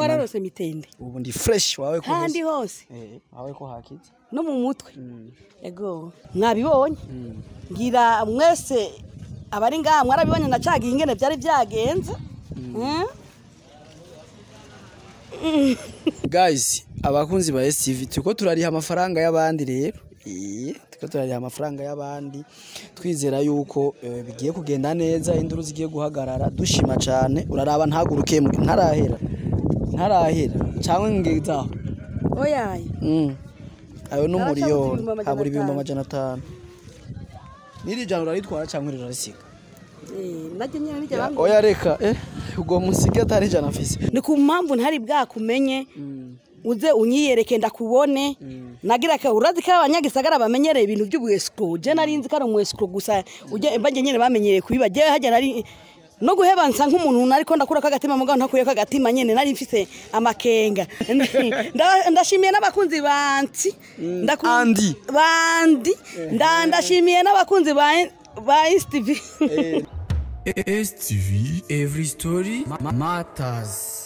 wararose mitende ubu ndi fresh wawe ko handi heza. hose Eh, wawe ko hakize no mu mutwe ego mwabibonye ngira mwese abari ngaha mwarabibonye nacagiye ingene byari byagenze Mm. guys abakunzi ba STV turiko turariha amafaranga y'abandi rero Eh, turiko turariha amafaranga y'abandi twizera yuko eh, bigiye kugenda neza induru zigiye guhagarara dushima cane uraraba ntaguruke mu- ntarahera ntarahera cyangwa ngezaho oyaye Mm. ayo ni Naracabuze umuriyoni ibihumbi amajana habura ibihumbi atanu. amajana atanu n'iri jana uraritwara cyangwa rirarisiga Eh, naryo nyene niryo Ya, bambwiye. oya reka eh ubwo musige atari ijana afise ni ku mpamvu ntari bwakumenye uze unyiyereke ndakubone nagira ka urazi ko abanyagisagara bamenyereye ibintu by'ubwesiko je nari nzi ko ari umwesiko gusa ujye bajye nyene bamenyereye kubiba je hajya nari no guheba nsa nk'umuntu nariko ndakura kagatima mugabo ntakuye kagatima nyene nari mfise amakenga Nda- ndashimiye n'abakunzi bansi Ndaku- Andi. bandi Nda- ndashimiye n'abakunzi ba ba STV STV Every Story ma- Matters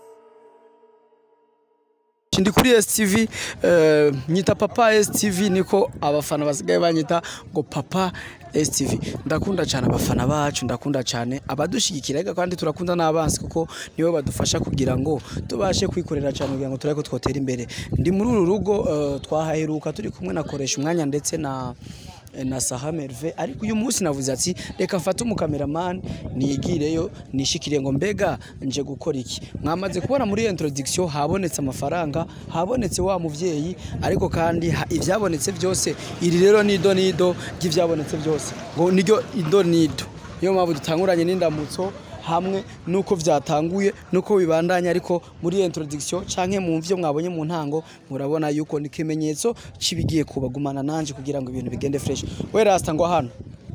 ndi kuri STV eh, nyita papa STV niko abafana basigaye banyita ngo papa STV ndakunda cyane abafana bacu ndakunda cyane abadushigikira ega kandi turakunda n'abansi kuko nibo badufasha kugira ngo tubashe kwikorera cyane kugira ngo turebe ko twotera imbere ndi muri uru rugo eh, twahaheruka turi kumwe nakoresha umwanya ndetse na na Saha Merve ariko uyu munsi navuze ati reka mfate umukameraman nigireyo nishikire ngo mbega nje gukora iki mwamaze kubona muri iyo introduction habonetse amafaranga habonetse wa muvyeyi ariko kandi ha- ivyabonetse byose iri rero ni ido nido ry'ivyabonetse byose ngo niryo ido nido niyo mpamvu dutanguranye n'indamutso hamwe nuko vyatanguye nuko bibandanya ariko muri iyo introduction canke mu mvyo mwabonye mu ntango murabona yuko ni ikimenyetso cibigiye kubagumana nanje kugira ngo ibintu bigende fresh we rasta ngo hano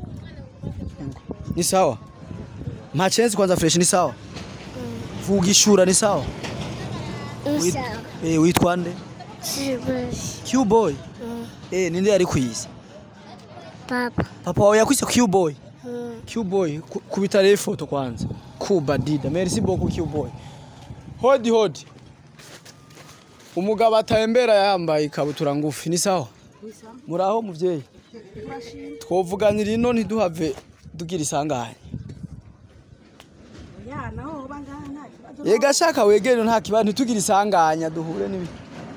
ni sawa machenzi kwanza fresh ni sawa vuga ishura ni sawa Wit- Sawa. eh witwa nde Silvers. Q-boy eh ninde yari kwiza Papa. papa wawe yakwise Q-boy Mm. Q-boy ku- kubita rero ifoto kwanza kuba dida merci beaucoup Q-boy hodi hodi umugabo atembera yambaye ikabutura ngufi ni sawa muraho muvyeyi twovuganira ino ntiduhave dugira isanganya ya naho bangana nta kibazo yega shaka wegere nta kibazo ntitugire isanganya duhure n'ibi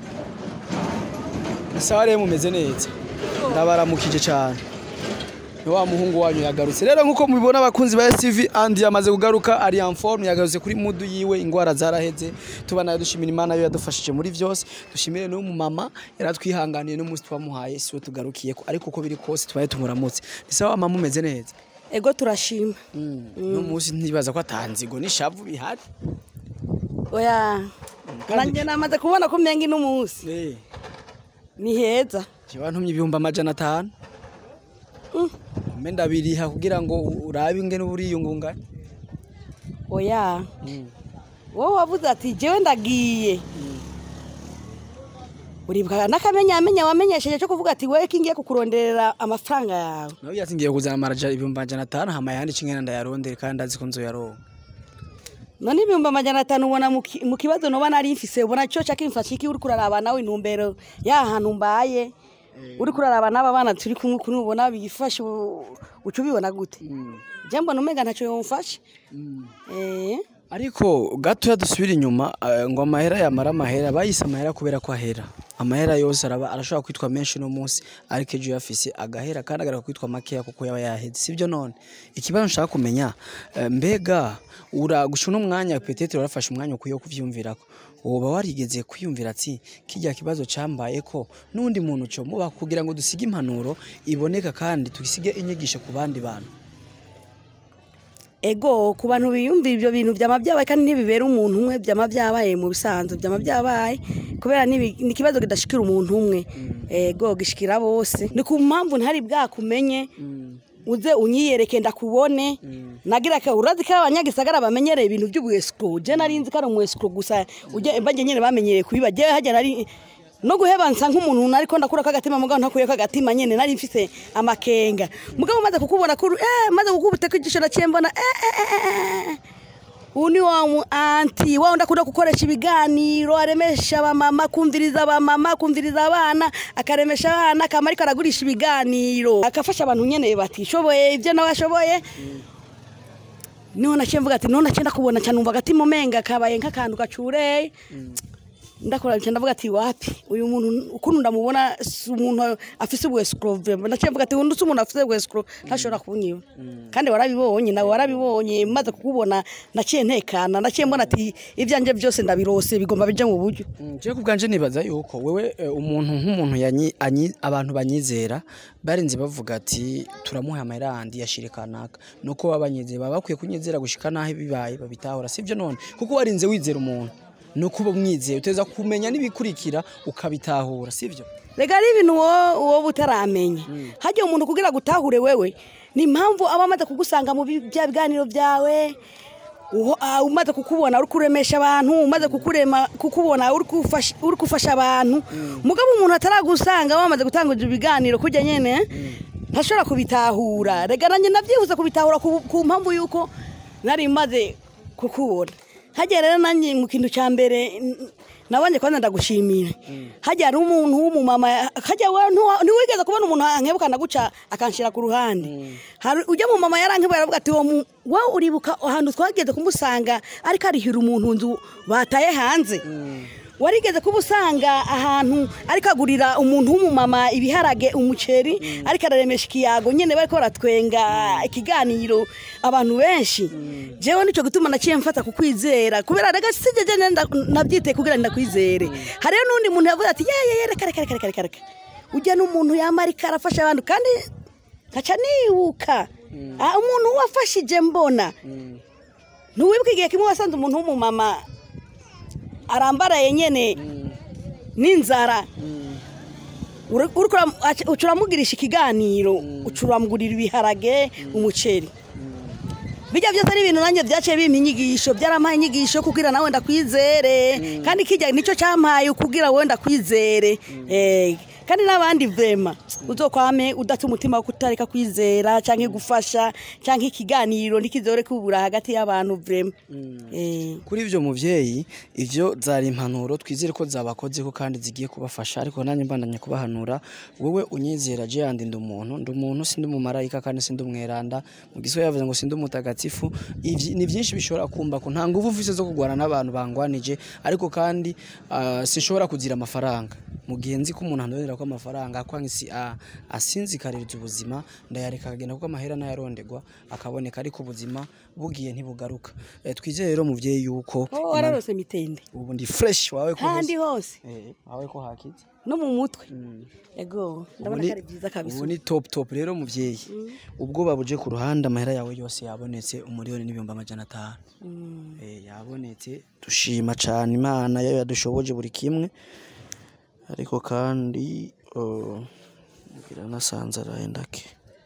isaha rero mumeze neza ndabaramukije cyane ni wa muhungu wanyu yagarutse rero nk'uko mubibona abakunzi ba STV andi yamaze kugaruka ari en forme yagarutse kuri mudu yiwe ingwara zaraheze tubana dushimira imana yo yadufashije muri byose dushimire no mu mama yaratwihanganiye n'umunsi twamuhaye siwe tugarukiye ko ariko uko biri kose tubaye tumuramutse ni sawa mama umeze neza ego turashima no munsi ntibaza ko atanzigo n'ishavu bihari oya nanjye namaze kubona ko umenga ino munsi eh ni heza Jewe ntumye ibihumbi amajana atanu mbe ndabiriha kugira ngo urabe ingene uriyungunganya oya wowe wavuze ati jewe ndagiye uribuka n'akamenyamenya wamenyesheje cyo kuvuga ati wewe kingiye kukuronderera amafaranga yawe nawe yati ngiye kuzana amaraja ibihumbi amajana atanu hama yandi cingene ndayarondere kandi ndazi ko nzoyaronka none ibihumbi amajana atanu ubona mu ki- mu kibazo noba nari mfise ubona cyo cyakimfasha iki uri kuraraba nawe intumbero ya hantu mbaye uri kuraraba n'aba bana turi kumwe kuri ubona bifashe u- uca ubibona gute je mbona umenga ntacyo yomfasha eh ariko gatoya dusubira inyuma eh, ngo amahera yamara amahera bayise amahera kubera ko ahera amahera yose araba arashobora kwitwa menshi no munsi ariko ejo yafise agahera kandi agaruka kwitwa makeya kuko yaba yaheze sibyo none ikibazo nshaka kumenya eh, mbega uragusha uno mwanya petete warafashe umwanya ukwiye wo kuvyumvirako woba warigeze kwiyumvira ati kijya kibazo cambaye ko n'undi muntu cyo muba kugira ngo dusige impanuro iboneka kandi tugisige inyigisho ku bandi bantu ego ku bantu biyumvira ibyo bintu byama byabaye kandi ntibibera umuntu umwe byama byabaye mu bisanzwe byama byabaye kubera nibi- ni ikibazo kidashikira umuntu umwe ego gishikira bose ni ku mpamvu ntari bwakumenye uze unyiyereke ndakubone nagira ka urazi ko abanyagisagara bamenyereye ibintu by'ubwesiko je nari nzi ko ari umwesiko gusa ujye bajye nyene bamenyereye kubiba je hajya nari no guheba nsa nk'umuntu ariko ndakura kagatima mugabo ntakuye kagatima nyene nari mfise amakenga mugabo maze kukubona kuri eh maze kukubuteka igisho naciye mbona eh, eh, eh, eh, eh. ubu ni wa mu anti wa wundi akunda gukoresha ibiganiro aremesha abamama kumviriza abamama kumviriza abana akaremesha abana akaba ariko aragurisha ibiganiro agafasha abantu nyene batishoboye ibyo nawe ashoboye niho naciye mvuga ati none naciye ndakubona cyane numva agati mu menga kabaye nk'akantu gacureye ndakora nca ndavuga ati wapi uyu muntu ukuntu ndamubona si umuntu afise ubwescrove naciye mvuga ati undi si umuntu afise ubwescro ntashobora kunyiba kandi warabibonye nawe warabibonye maze kukubona naciye ntekana naciye mbona ati ivyanje byose ndabirose bigomba bija mu buryo je ku bwanje nibaza yuko wewe eh, umuntu nk'umuntu yanyi- anyi- abantu banyizera barinze bavuga ati turamuha amahera yandi yashire kanaka nuko baba banyizera baba bakwiye kunyizera gushika naho bibaye babitahura sivyo none kuko warinze wizera umuntu nuko uba umwizeye uteza kumenya n'ibikurikira ukabitahura sivyo rega ari ibintu wowe wowe utaramenya hajya umuntu kugira gutahure wewe ni impamvu aba amaze kugusanga mu bi- bya biganiro byawe uho- ah, umaze kukubona uri kuremesha abantu umaze kukurema kukubona uri gufasha- uri gufasha abantu mugabo umuntu ataragusanga wamaze gutanguza ibiganiro kujya nyene ntashobora kubitahura rega nanjye nabyibuze kubitahura ku ku mpamvu yuko nari maze kukubona hajya rero nanjye mu kintu cya mbere n- nabanje kwanza ndagushimira hajya hari umuntu w'umumama hajya we ntuwa- ntiwigeze kubona umuntu ankebukana guca akanshira ku ruhande hari ujya mu mama yarankebuye aravuga ati "Uwo mu- wowe uribuka ahantu twageze kumusanga ariko arihira umuntu nzu bataye hanze warigeze kuba usanga ahantu ariko agurira umuntu w'umumama ibiharage umuceri ariko araremesha ikiyago nyine bariko baratwenga ikiganiro abantu benshi jewe nico gituma naciye mfata kukwizera kubera rega sije je nenda- nabyiteye kugira ngo ndakwizere hariyo n'undi muntu yavuze ati yeye reka reka reka reka reka ujya n'umuntu yama ariko arafasha abantu kandi nkaca nibuka Ah, umuntu wafashije mbona ntiwibuka igihe kimwe wasanze umuntu w'umumama arambaraye nyene n'inzara Uri- uriko uram- aca- uca uramugirisha ikiganiro uca uramugurira ibiharage umuceri bijya byose ari ibintu nanjye byaciye bimpa inyigisho byarampaye inyigisho kugira nawe ndakwizere kandi kijya nicyo cyampaye kugira wowe ndakwizere Eh, kandi n'abandi vema uzokwame udata umutima wo kutareka kwizera cyangwa gufasha cyangwa ikiganiro ntikizore kubura hagati y'abantu vema Eh. kuri ivyo muvyeyi ivyo zari impanuro twizere ko zabakozeho kandi zigiye kubafasha ariko nanjye mbandanya kubahanura wowe unyizera je yandi ndi umuntu ndi umuntu sindi umumarayika kandi sindi umweranda mu giswahili yavuze ngo sindi umutagatifu Ivyi- ni vyinshi bishobora kumba ko nta nguvu mfise zo kugwana n'abantu bangwanije ariko kandi ah, sinshobora kuzira amafaranga mu gihe nzi ko umuntu andonera ko amafaranga kwanga isi a- asinzikaririza ubuzima ndayareka akagenda kuko amahera nayaronderwa akaboneka ariko ubuzima bugiye ntibugaruka Eh, twizere rero muvyeyi yuko Oh, wararose mitende ubu ndi fresh wawe ko handi hose. hose Eh, wawe ko hakize no mu mutwe ego Ubu ndabona ni- ko ari byiza kabisa ubu ni top top rero muvyeyi ubwoba buje ku ruhande amahera yawe yose yabonetse umuriyoni n'ibihumbi amajana atanu Eh, yabonetse dushima cane imana yayo yadushoboje buri kimwe ariko kandi oh, ngira nasanze arahenda ke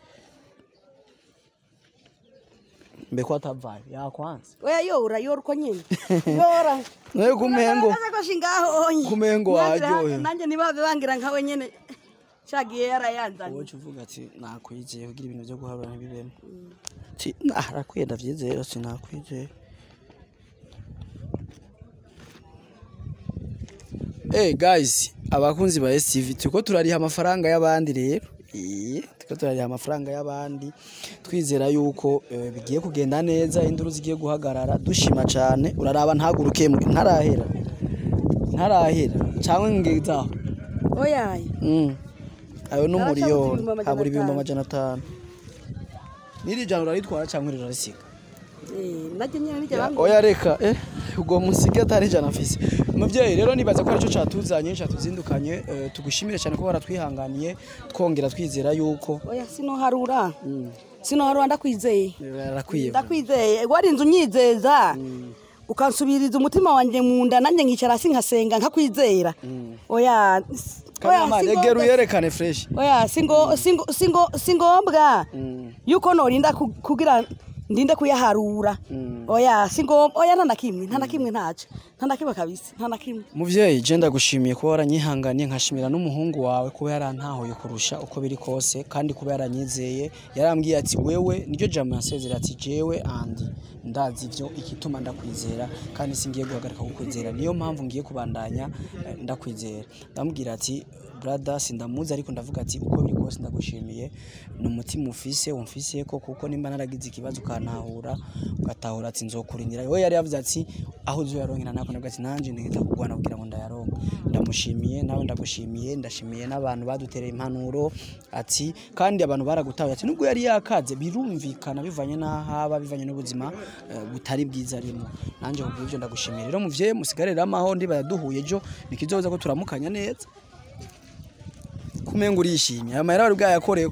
mbe ko atavaye yakwanze oya yora yora uko nyine yora nawe kumengo agasakoshi ngaho onye Kumengo Nanjye- waryohewe. nanjye ntibabe bangira nkawe nyine cagiye yarayanzanye wowe uvuga ati nakwizeye kugira ibintu byo guharura ntibibemo ati arakwiye ndavyizeye ati nakwizeye Eh guys abakunzi ba STV turiko turariha amafaranga y'abandi rero Iye, turiko turariha amafaranga y'abandi twizera yuko eh, bigiye kugenda neza induru zigiye guhagarara dushima cane uraraba ntaguruke ntarahera ntarahera cyangwa ngizaho oyaye Mm. ayo ni Narashabuze umuriyoni ibihumbi amajana habura ibihumbi atanu. amajana atanu n'iri jana uraritwara cyangwa rirarisiga Eh, najye nyine nijya Ya, bambwira oya reka eh ubwo musige atari ijana mfise muvyeyi rero nibaza ko aricyo catuzanye catuzindukanye eh, tugushimire cyane ko waratwihanganiye twongera twizera yuko oya sinoharura sinoharura ndakwizeye arakwiye ndakwizeye warinze unyizeza ukansubiriza umutima wanjye mu nda nanjye nkicara hasi nkasenga nkakwizera oya s- oya, kamama si egera ngombwa- uyerekane fresh oya singo singo singo singombwa yuko norinda ku- kugira ndinde kuyaharura oya si ngombwa oya nta na kimwe nta na kimwe ntaco nta na kimwe kabisa nta na kimwe muvyeyi je ndagushimiye kuba waranyihanganiye nkashimira n'umuhungu wawe kuba yarantahuye kurusha uko biri kose kandi kuba yaranyizeye yarambwiye ati wewe niryo jambo yansezera ati jewe andi ndazi ivyo igituma ndakwizera kandi singiye guhagarika kukwizera niyo mpamvu ngiye kubandanya eh, ndakwizera ndamubwira ati brother sindamuzi ariko ndavuga ati uko biri kose ndagushimiye ni umutima ufise umfise ko kuko nimba naragize ikibazo ukantahura ugatahura ati nzokurindira we yari yavuze ati aho uzoyaronkera nako ndavuga ati nanje ntegeza kugwana kugira ngo ndayaronke ndamushimiye nawe ndagushimiye ndashimiye n'abantu badutereye impanuro ati kandi abantu baragutahuye ati nubwo yari yakaze birumvikana bivanye n'ahaba bivanye n'ubuzima eh, butari bwiza arimo nanje kubw'ivyo ndagushimiye rero muvyeyi musigarire amaho ndiba yaduhuye ejo nikizoza ko turamukanya neza kumenga urishimye aya mahera wari bwayakorewe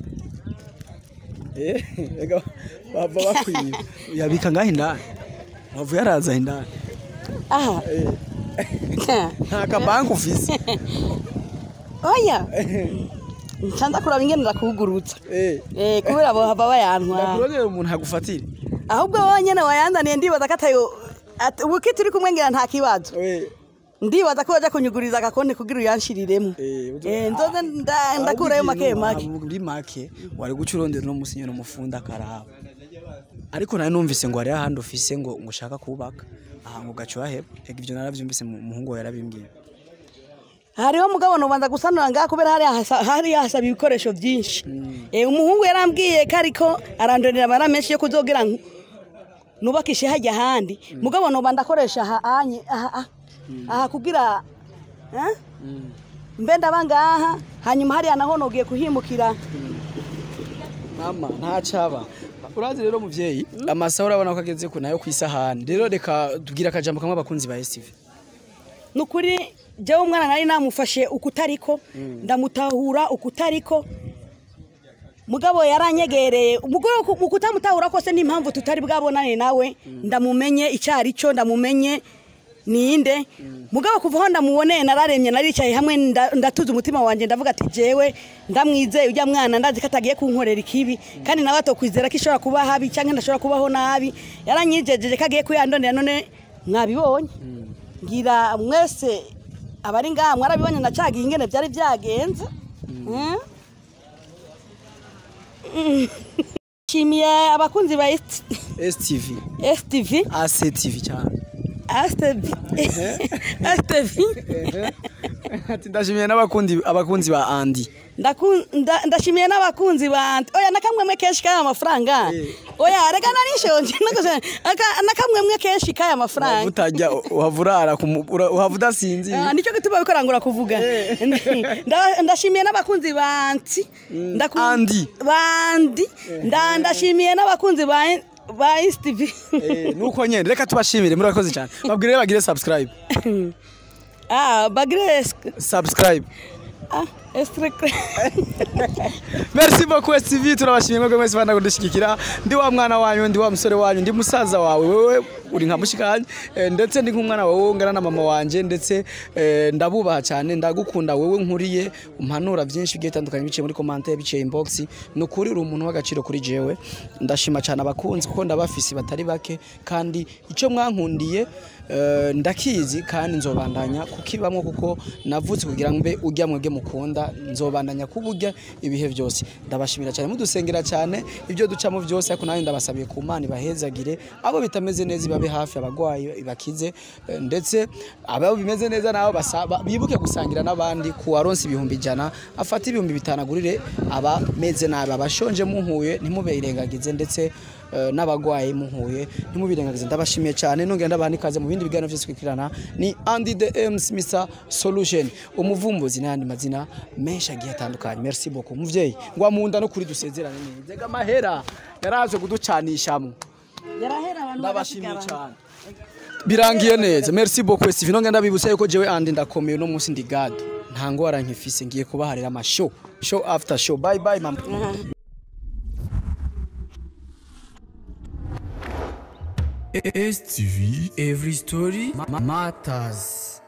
eh ega bava bakwiba yabika ngaho indani wavuye araza indani aha nta kabanki ufise oya ncanza kuraba ingene ndakugurutsa eh eh kubera abo hava bayantwara ndakurondera umuntu agufatire ahubwo wonyene wayanzaniye ndibaza ko atayo at- ubu ki turi kumwe ngira nta kibazo eh ndibaza ko waja kunyuguriza agakonti kugira uyanshiriremo eh uzo- Eh, nzoze nda- ndakurayo make make muri make wari guca urondera no musinyo no mufunda karaba ariko nari numvise ngo hari ahandi ufise ngo ngo ushaka kubaka aha ngo gacu waheba ega ivyo naravyumvise mu- umuhungu wawe yarabimbwiye hariho mugabo nubanza gusanura ngaha kubera hari hasa- hari hasaba ibikoresho byinshi Eh, umuhungu yarambwiye ko ariko arandonera amara menshi yo kuzogira ngo nubakishe hajya ahandi mugabo noba ndakoresha aha anye aha aha aha kugira eh? mbe ndaba ngaha hanyuma hariya naho nogiye kuhimukira mama ntacaba urazi rero muvyeyi amasaha urabona ko ageze ku nayo kwisahani rero reka tubwire akajambo kamwe abakunzi ba STV nukuri jewe umwana nari namufashe ukutariko ndamutahura ukutariko mugabo yaranyegereye umugore mu kutamutahura kose n'impamvu tutari bwabonane nawe ndamumenye icyari cyo ndamumenye ninde mugabo kuva aho ndamuboneye nararemye naricaye hamwe nda- ndatuza umutima wanjye ndavuga ati jewe ndamwizeye ujya mwana ndazi ko atagiye kunkorera ikibi kandi nawe atokwizera ko ishobora kuba habi cyangwa ndashobora kubaho nabi yaranyijejeje ko agiye kuyandonera none mwabibonye ngira mwese abari ngaha mwarabibonye nacagiye ingene byari byagenze Mm. Mm. nshimiye abakunzi ba STV stv ACTV cyane stv stv ati ndashimiye n'abakundi abakunzi ba Andy Ndaku- nda- ndashimiye n'abakunzi bante oya nakamwemwe kenshi kaya mafaranga oya reka narishonje nakoze- aka- nakamwemwe kenshi kaya mafaranga utajya uhavurara uhavuda sinzi Ah, nicyo gituma bikorangura kuvuga Nda- ndashimiye n'abakunzi banti Ndaku- Andi. bandi Nda- ndashimiye n'abakunzi ba ba stv Eh, nuko nyene reka tubashimire murakoze cyane babwire bagire subscribe ah bagres subscribe ah estre merci beaucoup STV turabashimiye mwebwe mwese banda kudushyigikira ndi wa mwana wanyu ndi wa musore wanyu ndi musaza wawe wewe uri nka mushikanye eh, ndetse ndi nk'umwana wawe ungana na mama wanje ndetse eh, ndabubaha cyane ndagukunda wewe nkuriye umpanura byinshi bigiye bitandukanye biciye muri commentaire biciye inbox ni ukuri uri umuntu w'agaciro kuri jewe ndashima cyane abakunzi kuko ndabafisi batari bake kandi icyo mwankundiye eh, ndakizi kandi nzobandanya kukibamwo kuko navutse kugira ngo mbe ujya mwebwe mukunda nzobandanya kuburya ibihe byose ndabashimira cyane mudusengera cyane ibyo ducamo byose ariko nanjye ndabasabiye ku mana ibahezagire abo bitameze neza ibabe hafi abagwayi ibakize eh, ndetse abo bimeze neza nabo basaba bibuke gusangira n'abandi ku waronse ibihumbi ijana afate ibihumbi bitanu agurire abameze nabi abashonje muhuye ntimubirengagize ndetse eh, n'abagwayi muhuye ntimubirengagize ndabashimiye cyane nongera ndabaha n'ikaze mu bindi biganiro byose twikirana ni Andy the M's Mr Solution umuvumbuzi n'ayandi mazina menshi agiye atandukanye merci beaucoup muvyeyi ngwa munda no kuri dusezerane neza ega mahera yaraje kuducanishamo yarahera abantu ndabashimiye bagasigara. cyane birangiye neza merci beaucoup Steve nongera ndabibutsa yuko jewe Andy ndakomeye no munsi ndi gado nta ngwara nkifise ngiye kubaharira ama show show after show bye bye mama STV, every story ma- matters.